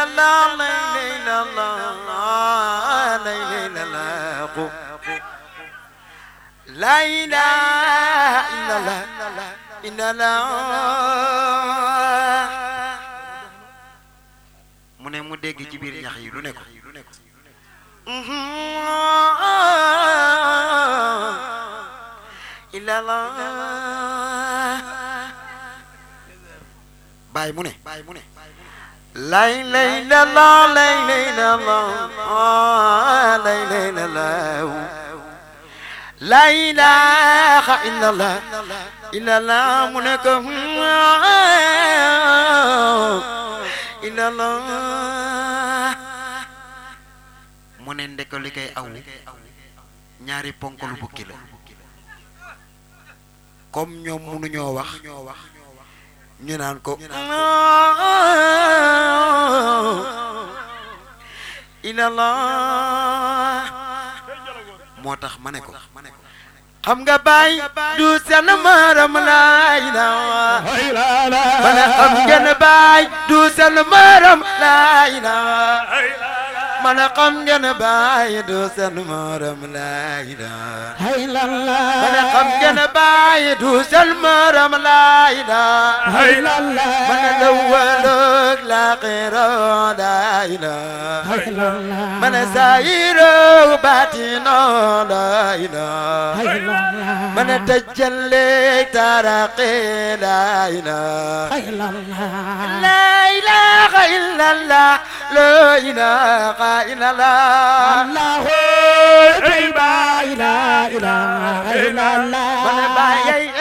illallah la ilaha illallah la ilaha illallah la ilaha illallah illallah mu ne mu dégg ci biir ñax yi lu ne ko illallah baay mu ne baay mu ne lay lay la la lay lay la la lay lay la la la ilaha illallah illallah mu ne ko illallah mu ne ndeko li koy aw ñaari ponkalu bukki la comme ñoom mënuñoo wax ñu naan ko ilallah moo tax ma ne ko xam nga baay du seen maram laa ilaha ma ne xam ngeen baay du seen maram laa ilaha ma ne xam ngeen baay du seen maram laa ilaha ma ne xam ngeen baay du seen maram laa ilaha ma ne lawalog laaxira laa ilaha ma ne saayiro baatino laa ilaha ma ne tajalli taraqi laa ilaha laa ilaha illallah laa ilaha illallah Allahu la ilaha illallah ma ne baay